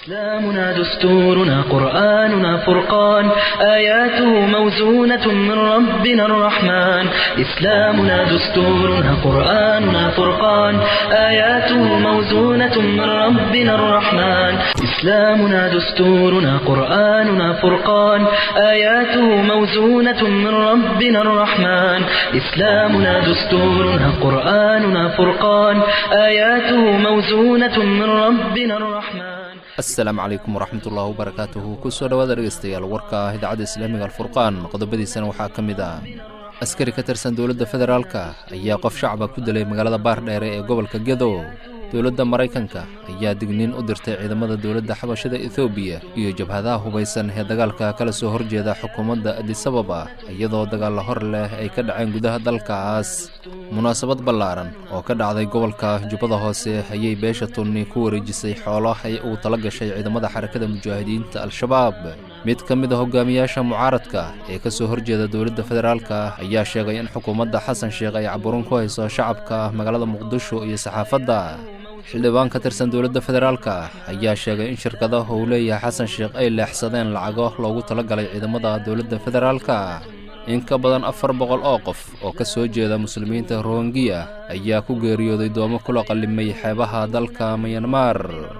إسلامنا دستورنا قرآننا فرقان آياته موزونة من ربنا الرحمن إسلامنا دستورنا قرآننا فرقان آياته موزونة من ربنا الرحمن إسلامنا دستورنا قرآننا فرقان آياته موزونة من ربنا الرحمن إسلامنا دستورنا قرآننا فرقان آياته موزونة من ربنا الرحمن asalaamu calaykum waraxmatullahi wabarakaatuhu kusoo dhowaada dhegeystayaal warka ah idaacadda islaamiga alfurqaan qodobadiisana waxaa ka mid ah askari ka tirsan dowladda federaalka ayaa qof shacaba ku dilay magaalada baardheere ee gobolka gedo dowladda maraykanka ayaa digniin u dirtay ciidamada dowladda xabashada ethoobiya iyo jabhadaha hubaysan ee dagaalka kala soo horjeeda xukuumadda adisababa iyadoo dagaalla hor leh ay ka dhaceen gudaha dalkaas munaasabad ballaaran oo ka dhacday gobolka jubbada hoose ayay beesha tunni ku wareejisay xoolo ay ugu tala gashay ciidamada xarakada mujaahidiinta al-shabaab mid ka mid a hogaamiyaasha mucaaradka ee ka soo horjeeda dowladda federaalka ayaa sheegay in xukuumadda xasan sheekh ay caburin ku hayso shacabka magaalada muqdisho iyo saxaafadda xildhibaan ka tirsan dowladda federaalka ayaa sheegay in shirkadaha uu leeyahay xasan sheekh ay leexsadeen lacago loogu tala galay ciidamada dowladda federaalka in ka badan afar boqol oo qof oo ka soo jeeda muslimiinta rohingiya ayaa ku geeriyooday doomo kula qallimay xeebaha dalka mayanmar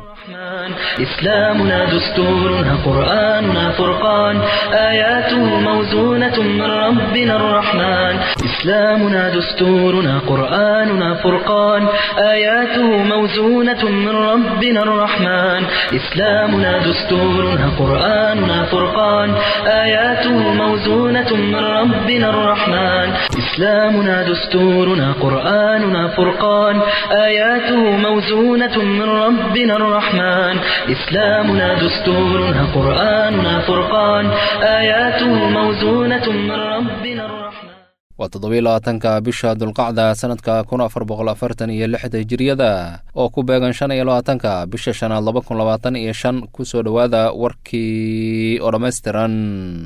إسلامنا دستورنا قرآننا فرقان آياته موزونة من ربنا الرحمن إسلامنا دستورنا قرآننا فرقان آياته موزونة من ربنا الرحمن إسلامنا دستورنا قرآننا فرقان آياته موزونة من ربنا الرحمن إسلامنا دستورنا قرآننا فرقان آياته موزونة من ربنا الرحمن إسلامنا دستورنا قرآننا فرقان آياته موزونة من ربنا الرحمن waa toddobiy labaatanka bisha dulqacda sanadka kun afar boqol afartan iyo lixda hijiriyada oo ku beegan shan iyo labaatanka bisha shanaad laba kun labaatan iyo shan kusoo dhowaada warkii oo dhammaystiran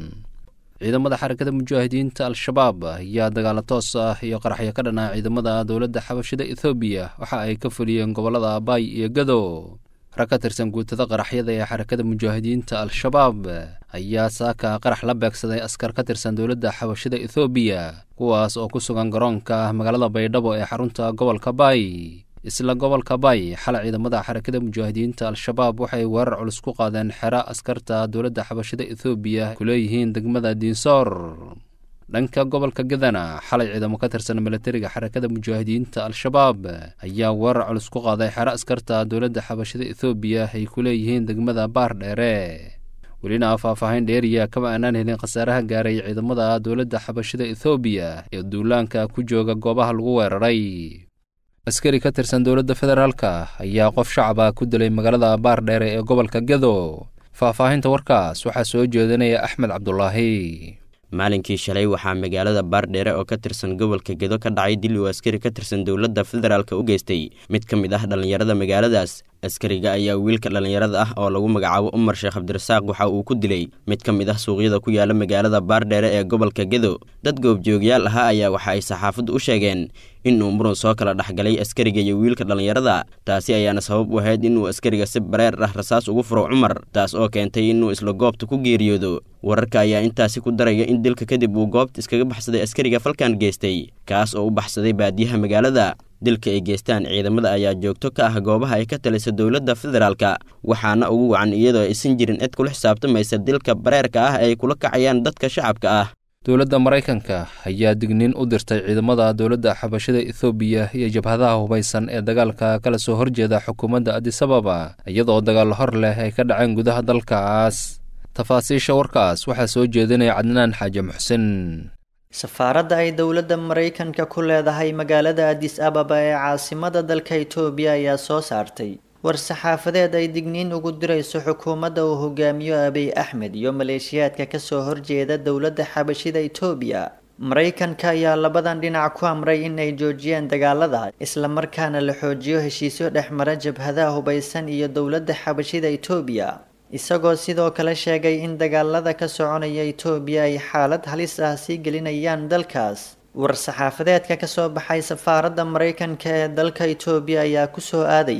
ciidamada xarakada mujaahidiinta al-shabaab ayaa dagaalo toos ah iyo qaraxyo ka dhanaa ciidamada dowladda xabashida ethoobiya waxa ay ka fuliyeen gobollada abaay iyo gado rag ka tirsan guutada qaraxyada ee xarakada mujaahidiinta al-shabaab ayaa saaka qarax la beegsaday askar ka tirsan dowladda xabashida ethoobiya kuwaas oo ku sugan garoonka magaalada baydhabo ee xarunta gobolka baay isla gobolka baay xalay ciidamada xarakada mujaahidiinta al-shabaab waxay weerar culus ku qaadeen xero askarta dowladda xabashida ethoobiya ku leeyihiin degmada diinsoor dhanka gobolka gadana xalay ciidamo ka tirsan milatariga xarakada mujaahidiinta al-shabaab ayaa weerar culus ku qaaday xero askarta dowladda xabashida ethoobiya ay ku leeyihiin degmada baar dheere welina faahfaahayn dheeriya kama aanaan helin khasaaraha gaaray ciidamada dowladda xabashida ethoobiya ee duulaanka ku jooga goobaha lagu weeraray askari ka tirsan dowladda federaalka ayaa qof shacaba ku dilay magaalada baar dheere ee gobolka gedo faahfaahinta warkaas waxaa soo jeedinaya axmed cabdulaahi maalinkii shalay waxaa magaalada baardheere oo ka tirsan gobolka gedo ka dhacay dil uu askari ka tirsan dowladda federaalk u geystay mid ka mid ah dhallinyarada magaaladaas askariga ayaa wiilka dhallinyarada ah oo lagu magacaabo umar sheekh cabdirasaaq waxa uu ku dilay mid ka mid ah suuqyada ku yaala magaalada baardheere ee gobolka gedo dad goobjoogyaal ahaa ayaa waxa ay saxaafaddu u sheegeen inuu murun soo kala dhexgalay askariga iyo wiilka dhallinyarada taasi ayaana sabab u ahayd inuu askariga si bareer ah rasaas ugu furo cumar taas oo keentay inuu isla goobta ku geeriyoodo wararka ayaa intaasi ku daraya in dilka kadib uu goobta iskaga baxsaday askariga falkan geystay kaas oo u baxsaday baadiyaha magaalada dilka ay geystaan ciidamada ayaa joogto ka ah goobaha ay ka talisa dowladda federaalka waxaana ugu wacan iyadoo aysan jirin cid kula xisaabtamaysa dilka bareerka ah ay kula kacayaan dadka shacabka ah dowladda maraykanka ayaa digniin u dirtay ciidamada dowladda xabashada ethoobiya iyo jabhadaha hubaysan ee dagaalka kala soo horjeeda xukuumadda adisababa iyadoo dagaallo hor leh ay ka dhaceen gudaha dalkaas tafaasiisha warkaas waxaa soo jeedinaya cadnaan xaaje muxsin safaaradda ay dowladda maraykanka ku leedahay magaalada adis ababa ee caasimada dalka itoobiya ayaa soo saartay war-saxaafadeed ay digniin ugu dirayso xukuumadda uu hogaamiyo abiy axmed iyo maleeshiyaadka kasoo horjeeda dowladda xabashida itoobiya maraykanka ayaa labadan dhinac ku amray in ay joojiyaan dagaalada islamarkaana la xoojiyo heshiisyo dhexmara jabhadaha hubaysan iyo dowladda xabashida itoobiya isagoo sidoo kale sheegay in dagaalada ka soconaya itoobiya ay xaalad halis ah sii gelinayaan dalkaas war-saxaafadeedka kasoo baxay safaaradda maraykanka ee dalka itoobiya ayaa kusoo aadaya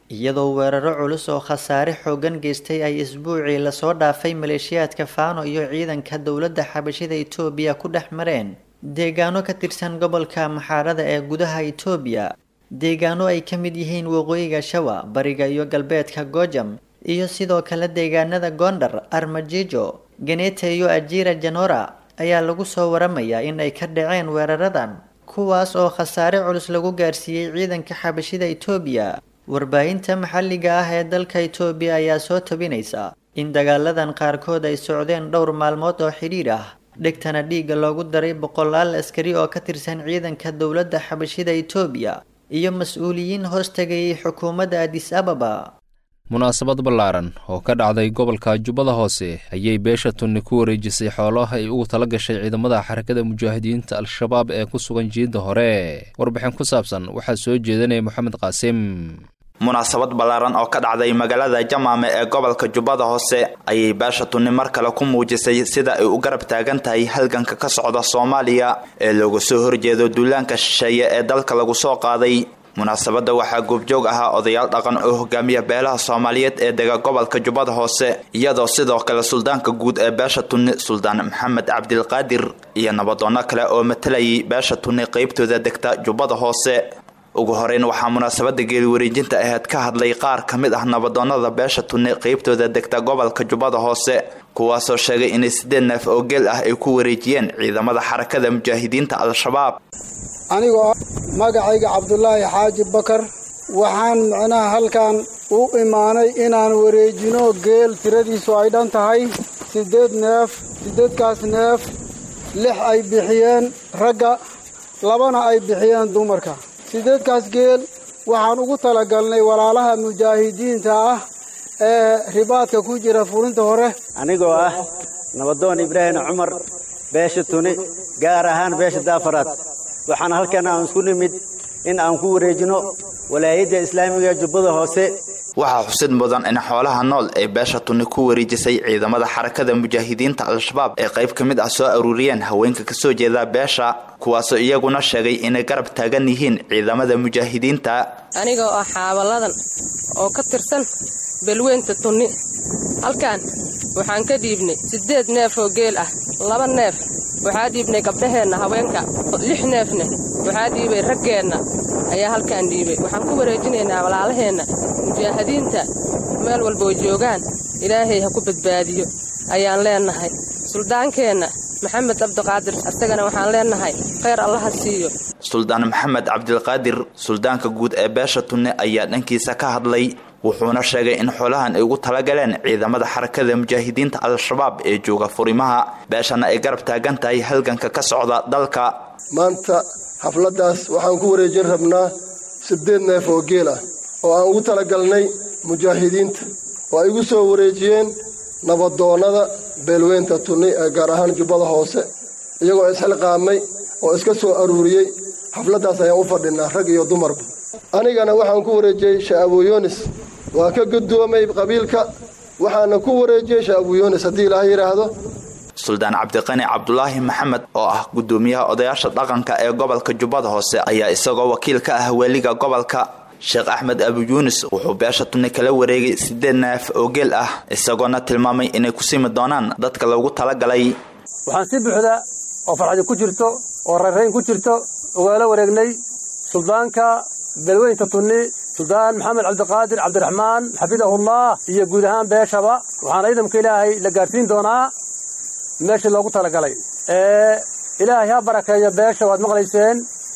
iyadoo weeraro culus oo khasaare xoogan geystay ay isbuucii lasoo dhaafay maleeshiyaadka faano iyo ciidanka dowladda xabashida itoobiya ku dhex mareen deegaano ka tirsan gobolka maxaarada ee gudaha itoobiya deegaano ay ka mid yihiin waqooyiga shawa bariga iyo galbeedka gojam iyo sidoo kale deegaanada gondar armajijo genete iyo ajira janora ayaa lagu soo waramayaa in ay ka dhaceen weeraradan kuwaas oo khasaare culus lagu gaarsiiyey ciidanka xabashida itoobiya warbaahinta maxalliga ah ee dalka itoobiya ayaa soo tabinaysa in dagaaladan qaarkood ay socdeen dhowr maalmood oo xidhiidh ah dhegtana dhiigga loogu daray boqolaal askari oo ka tirsan ciidanka dowladda xabashida itoobiya iyo mas-uuliyiin hoos tagayay xukuumadda adis ababa munaasabad ballaaran oo ka dhacday gobolka jubbada hoose ayay beesha tunni ku wareejisay xoolaha ay ugu tala gashay ciidamada xarakada mujaahidiinta al-shabaab ee ku sugan jiidda hore warbixin ku saabsan waxaa soo jeedanaya moxamed qaasim munaasabad ballaaran oo ka dhacday magaalada jamaame ee gobolka jubbada hoose ayay beesha tunni mar kale ku muujisay sida ay u garab taagan tahay halganka ka socda soomaaliya ee looga soo horjeedo duulaanka shisheeye ee dalka lagu soo qaaday munaasabadda waxaa goobjoog ahaa odayaal dhaqan oo hogaamiya beelaha soomaaliyeed ee dega gobolka jubbada hoose iyadoo sidoo kale suldaanka guud ee beesha tunni suldaan maxamed cabdilqaadir iyo nabadoonno kale oo matalayay beesha tunni qeybtooda degta jubbada hoose ugu horeyn waxaa munaasabada geeli wareejinta aheyd ka hadlay qaar ka mid ah nabadoonnada beesha tunni qeybtooda degta gobolka jubbada hoose kuwaasoo sheegay inay siddeed neef oo geel ah ay ku wareejiyeen ciidamada xarakada mujaahidiinta al-shabaab anigoo magacayga cabdulaahi xaaji bakar waxaan micnaha halkan u imaanay inaan wareejino geel tiradiisu ay dhan tahay siddeed neef siddeedkaas neef lix ay bixiyeen ragga labana ay bixiyeen dumarka siddeedkaas geel waxaan ugu talagalnay walaalaha mujaahidiinta ah ee ribaadka ku jira fulinta hore anigoo ah nabadoon ibraahim cumar beesha tuni gaar ahaan beesha daafaraad waxaan halkan aan isku nimid in aan ku wareejino walaayadda islaamiga jubbada hoose waxaa xusid mudan in xoolaha nool ee beesha tunni ku wareejisay ciidamada xarakada mujaahidiinta al-shabaab ee qayb ka mid ah soo aruuriyeen haweenka kasoo jeeda beesha kuwaasoo iyaguna sheegay inay garab taagan yihiin ciidamada mujaahidiinta anigoo ah xaabaladan oo ka tirsan belweynta tunni halkan waxaan ka dhiibnay siddeed neef oo geel ah laba neef waxaa dhiibnay gabdhaheenna haweenka lix neefna waxaa dhiibay raggeenna ayaa halkaan dhiibay waxaan ku wareejinaynaa walaalaheenna mujaahidiinta meel walboo joogaan ilaahay ha ku badbaadiyo ayaan leennahay suldaankeenna maxamed cabdiqaadir isagana waxaan leennahay khayr allaha siiyo suldaan maxamed cabdilqaadir suldaanka guud ee beesha tunne ayaa dhankiisa ka hadlay wuxuuna sheegay in xoolahan ay ugu talagaleen ciidamada xarakada mujaahidiinta al-shabaab ee jooga furimaha beeshana ay garab taagan tahay halganka ka socda dalka maanta xafladdaas waxaan ku wareejin rabnaa siddeed neef oo geel ah oo aan ugu talagalnay mujaahidiinta oo ay igu soo wareejiyeen nabadoonnada beelweynta tunni ee gaar ahaan jubbada hoose iyagoo isxilqaamay oo iska soo aruuriyey xafladdaas ayaan u fadhinaa rag iyo dumarba anigana waxaan ku wareejiyey sha'abuyonis waa ka guddoomay qabiilka waxaana ku wareejiyey sha'abuyonis haddii ilaaha yidhaahdo suldaan cabdiqani cabdulaahi maxamed oo ah guddoomiyaha odayaasha dhaqanka ee gobolka jubbada hoose ayaa isagoo wakiil ka ah weeliga gobolka sheekh axmed abu yuunis wuxuu beesha tunni kala wareegay siddeed neef oo geel ah isagoona tilmaamay inay ku simi doonaan dadka loogu talagalay waxaan si buuxda oo farxadi ku jirto oo rayrayn ku jirto ugaala wareegnay suldaanka beelweynta tunni suldaan maxamed cabdiqaadir cabdiraxmaan xafidahullah iyo guud ahaan beeshaba waxaana ciidamka ilaahay la gaadhsiin doonaa meeshii loogu talagalay ee ilaahay ha barakeeyo beesha waad maqlayseen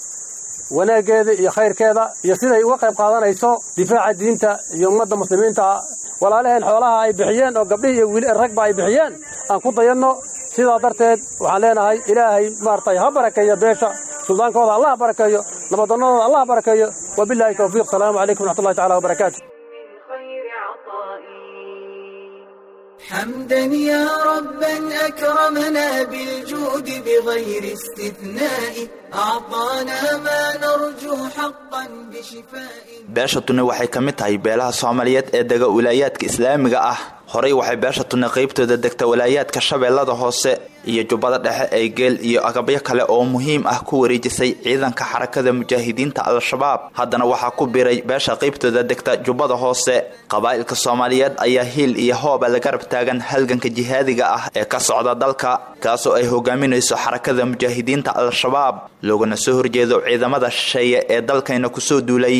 wanaaggeeda iyo khayrkeeda iyo siday uga qayb qaadanayso difaaca diinta iyo ummadda muslimiinta walaalaheen xoolaha ay bixiyeen oo gabdhihii iyo wiil ragba ay bixiyeen aan ku dayanno sidaa darteed waxaan leenahay ilaahay maaragtay ha barakeeyo beesha suldaankooda allah barakeeyo nabadonnadooda allah barakeeyo wabilaahi towfiiq salaamu calaykum wraxmatullahi tacala wabarakaatu حمدا يا ربا أكرمنا بالجود بغير استثناء أعطانا ما نرجو حقا بشفاء beesha tunni waxay ka mid tahay beelaha soomaaliyeed ee dega wilaayaadka islaamiga ah horey waxay beesha tunni qaybtooda degta walaayaadka shabeellada hoose iyo jubbada dhexe ee geel iyo agabyo kale oo muhiim ah ku wareejisay ciidanka xarakada mujaahidiinta al-shabaab haddana waxaa ku biiray beesha qaybtooda degta jubbada hoose qabaa'ilka soomaaliyeed ayaa hiil iyo hooba la garab taagan halganka jihaadiga ah ee ka socda dalka kaasoo ay hogaaminayso xarakada mujaahidiinta al-shabaab loogana soo horjeedo ciidamada shisheeye ee dalkayna kusoo duulay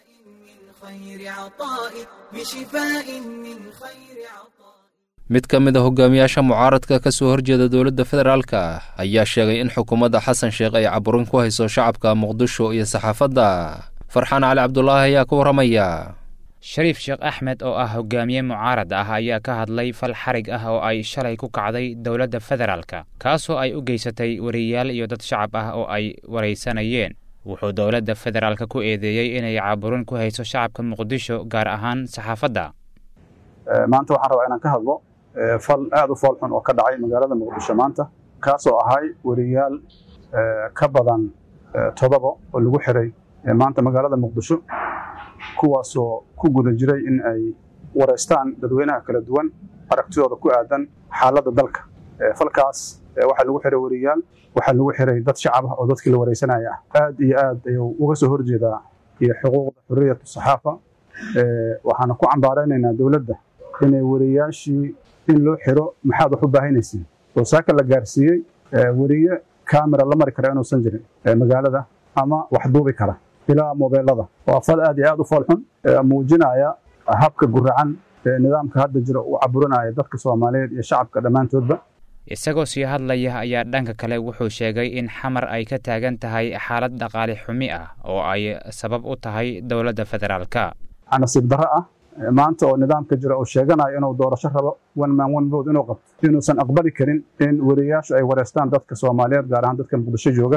mid ka mid a hogaamiyaasha mucaaradka ka soo horjeeda dowladda federaalka ayaa sheegay in xukuumadda xasan sheekh ay caburin ku hayso shacabka muqdisho iyo saxaafadda farxaan cali cabdulaahi ayaa ka warramaya shariif sheekh axmed oo ah hogaamiye mucaarad ah ayaa ka hadlay fal xarig ah oo ay shalay ku kacday dowladda federaalka kaasoo ay u geysatay wariyaal iyo dad shacab ah oo ay waraysanayeen wuxuu dowladda federaalka ku eedeeyey inay caburin ku hayso shacabka muqdisho gaar ahaan saxaafadda maanta waxaan rabaa inaan ka hadlo fal aad u fool xun oo ka dhacay magaalada muqdisho maanta kaasoo ahay wariyaal ka badan todoba oo lagu xiray maanta magaalada muqdisho kuwaasoo ku guda jiray in ay wareystaan dadweynaha kala duwan aragtidooda ku aadan xaaladda dalka falkaas waxaa lagu xiray wariyaal waxaa lagu xiray dad shacab ah oo dadkii la wareysanaya ah aad iyo aad ayuu uga soo horjeedaa iyo xuquuqda xurriyatu saxaafa waxaana ku cambaaraynaynaa dowladda inay wariyaashii in loo xiro maxaad wax u baahanaysiin oo saaka la gaarsiiyey weriye kamera la mari kara inuusan jirin magaalada ama wax duubi kara ilaa mobeelada waa fal aad iyo aad u fool xun muujinaya habka guracan ee nidaamka hadda jira uu caburinaya dadka soomaaliyeed iyo shacabka dhammaantoodba isagoo sii hadlaya ayaa dhanka kale wuxuu sheegay in xamar ay ka taagan tahay xaalad dhaqaale xumi ah oo ay sabab u tahay dowladda federaalka nasiib darro ah maanta oo nidaamka jira uu sheeganayo inuu doorasho rabo one man one vote inuu qabto inuusan aqbali karin in wariyaashu ay wareystaan dadka soomaaliyeed gaar ahaan dadka muqdisho jooga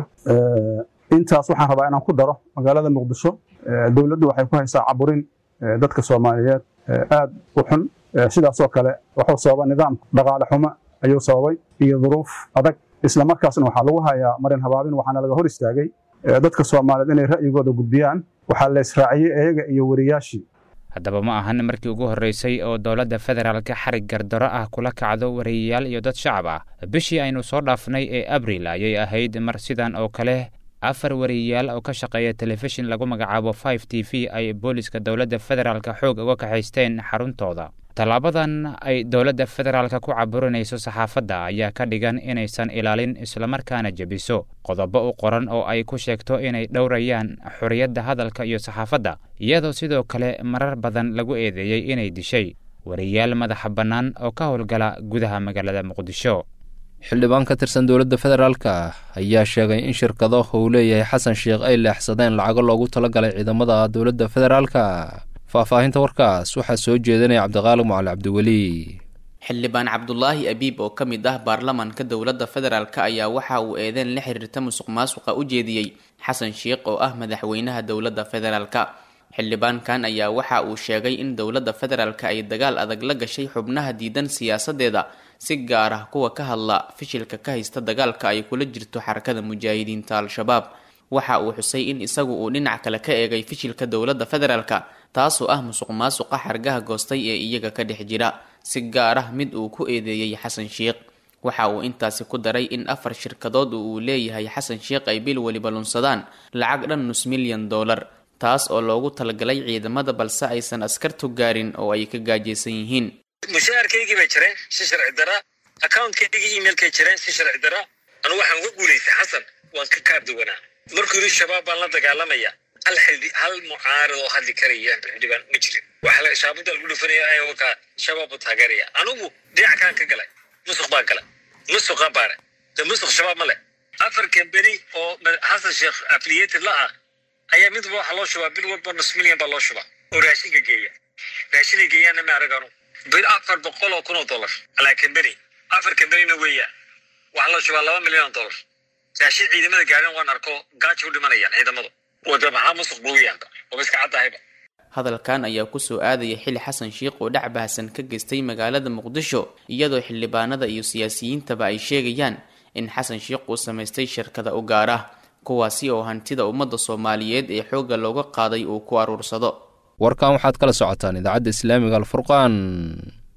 intaas waxaan rabaa inaan ku daro magaalada muqdisho dowladdu waxay ku haysaa caburin dadka soomaaliyeed aad u xun sidaasoo kale wuxuu sababa nidaam dhaqaale xumo ayuu sababay iyo duruuf adag isla markaasna waxaa lagu hayaa marin habaabin waxaana laga hor istaagay dadka soomaaliyeed inay ra'yigooda gudbiyaan waxaa la israaciyey iyaga iyo wariyaashii haddaba ma ahan markii ugu horreysay oo dowladda federaalka xarig gardaro ah kula kacdo wariyayaal iyo dad shacab ah bishii aynu soo dhaafnay ee abril ayay ahayd mar sidan oo kale afar wariyayaal oo ka shaqeeya telefishin lagu magacaabo five t v ay booliska dowladda federaalka xoog uga kaxaysteen xaruntooda tallaabadan ay dowladda federaalka ku caburinayso saxaafadda ayaa ka dhigan inaysan ilaalin islamarkaana jebiso qodobo u qoran oo ay ku sheegto inay dhowrayaan xorriyadda hadalka iyo saxaafadda iyadoo sidoo kale marar badan lagu eedeeyey inay dishay wariyaal madaxa bannaan oo ka howlgala gudaha magaalada muqdisho xildhibaan ka tirsan dowladda federaalka ayaa sheegay in shirkado uu leeyahay xasan sheekh ay leexsadeen lacago loogu talagalay ciidamada dowladda federaalka faahfaahinta warkaas waxaa soo jeedinaya cabdiqaalig macali cabdiweli xildhibaan cabdulaahi abiib oo ka mid ah baarlamaanka dowladda federaalk ayaa waxa uu eedeen la xiriirta musuq maasuqa u jeediyey xasan sheekh oo ah madaxweynaha dowladda federaalka xildhibaankan ayaa waxa uu sheegay in dowladda federaalka ay dagaal adag la gashay xubnaha diidan siyaasadeeda si gaar ah kuwa ka hadla fishilka ka haysta dagaalka ay kula jirto xarakada mujaahidiinta al-shabaab waxa uu xusay in isagu uu dhinac kale ka eegay fishilka dowladda federaalka taasoo ah musuq maasuqa xargaha goostay ee iyaga ka dhex jira si gaar ah mid uu ku eedeeyey xasan sheekh waxa uu intaasi ku daray in afar shirkadood uu leeyahay xasan sheekh ay bil weliba lunsadaan lacag dhan nus milyan dollar taas oo loogu talagalay ciidamada balse aysan askartu gaarin oo ay ka gaajaysan yihiin mushaharkaygii bay jireen si sharci dara accountkaygi emailkay jireen si sharci dara anu waxaan uga guulaystay xasan waan ka kaarduwanaa markuu yidhi shabaab baan la dagaalamaya hal xildhi hal mucaarad oo hadli karaya xildhibaan ma jirin waxaa shaabuda lagu dhufanaya wakaa shabaab buu taageeraya anugu dhinac kaan ka galay musuq baan galay musuqa baare de musuq shabaab ma leh afar kambeni oo xasan sheekh affiliated la ah ayaa midba waxaa loo shubaa bil walba nus milyan baa loo shubaa oo raashinka geeya raashinay geeyaanna ma arag anu bil afar boqol oo kun oo dollar alaa kambeni afar kambenina weeyaa waxaa loo shubaa laba milyan oo dollar raashin ciidamada gaarin waan arko gaajo u dhimanayaan ciidamadu wada maxaa musuq buuyaanka oo iska caddahayba hadalkan ayaa kusoo aadaya xili xasan sheekh oo dhac bahasan ka geystay magaalada muqdisho iyadoo xildhibaanada iyo siyaasiyiintaba ay sheegayaan in xasan sheekh uu samaystay shirkada u gaar ah kuwaasi oo hantida ummadda soomaaliyeed ee xoogga looga qaaday uu ku aruursado warkan waxaad kala socotaan idaacadda islaamiga alfurqaan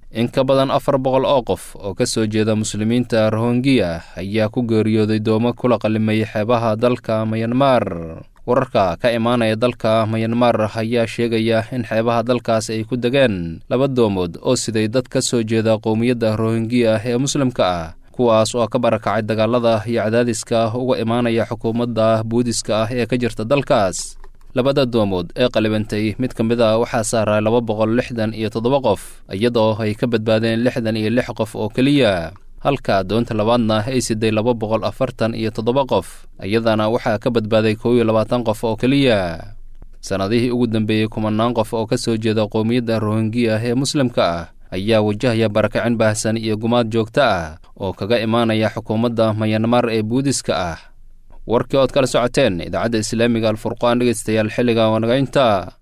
in ka badan afar boqol oo qof oo ka soo jeeda muslimiinta rohongiya ayaa ku geeriyooday doomo kula qalimay xeebaha dalka mayanmar wararka ka imaanaya dalka mayanmar ayaa sheegaya in xeebaha dalkaas ay ku degeen laba doomood oo siday dad ka soo jeeda qowmiyadda rohongiya ee muslimka ah kuwaas oo ka barakacay dagaalada iyo cadaadiska uga imaanaya xukuumadda buudiska ah ee ka jirta dalkaas labada doomood ee qalibantay mid ka mid a waxaa saaray laba boqol lixdan iyo toddoba qof iyadoo ay ka badbaadeen lixdan iyo lix qof oo keliya halka doonta labaadna ay siday laba boqol afartan iyo toddoba qof iyadana waxaa ka badbaaday kow iyo labaatan qof oo keliya sannadihii ugu dambeeyey kumanaan qof oo ka soo jeeda qowmiyadda rohongiya ee muslimka ah ayaa wajahaya barakicin baahsan iyo gumaad joogto ah oo kaga imaanaya xukuumadda mayanmar ee buudiska ah warkii ood kala socoteen idaacadda islaamiga alfurqaan dhegeystayaal xilliga wanagaynta